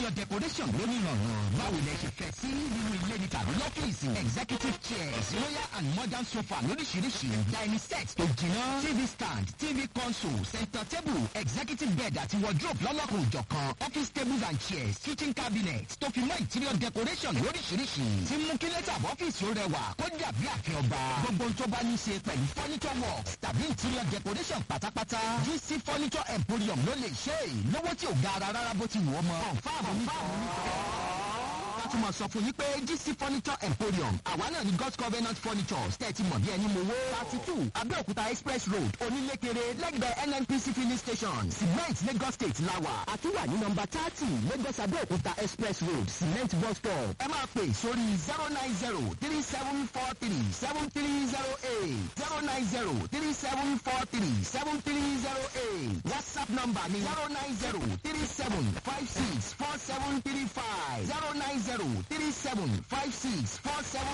interior decoration lónìí ìrànràn báwo lẹ ṣe fẹ́ sí nínú ilé ní tàbí lọ́fíìsì executive chairs royal and modern sofa lóríṣiríṣi dining set tó jiná tv stand tv console center table executive bed àti wardrobe lọ́lọ́kùn òjọ̀kan office tables and chairs kitchen cabinet tó fi mọ́ interior decoration lóríṣiríṣi tí mú kí lẹ́tà ọ́fíìsì ó rẹwà kó dàbí àfin ọba gbogbo tó bá ní ṣe pẹ̀lú furniture works tàbí interior decoration pátápátá gc furniture emporium ló lè ṣe é lówó tí ò gara rárá bó ti wù ọ́ mọ́. fáàmù ní ká tún máa sọ fún yín pé gc furniture emporium àwa náà ní god's covenant furniture tẹ́tí mọ̀ bí ẹni mo wó. thirty two abẹ́òkúta express road onílékeré lẹ́gbẹ̀ẹ́ nnpc filling station cement lagos state lawa àtúwà ní nọmba thirty lagos abẹ́òkúta express road cement bus stop. ẹ máa pè sórí zero nine zero three seven four three seven three zero eight zero nine zero three seven four three seven three zero eight whatsapp number ni zero nine zero three seven five six four seven three five zero nine zero three seven five six four seven.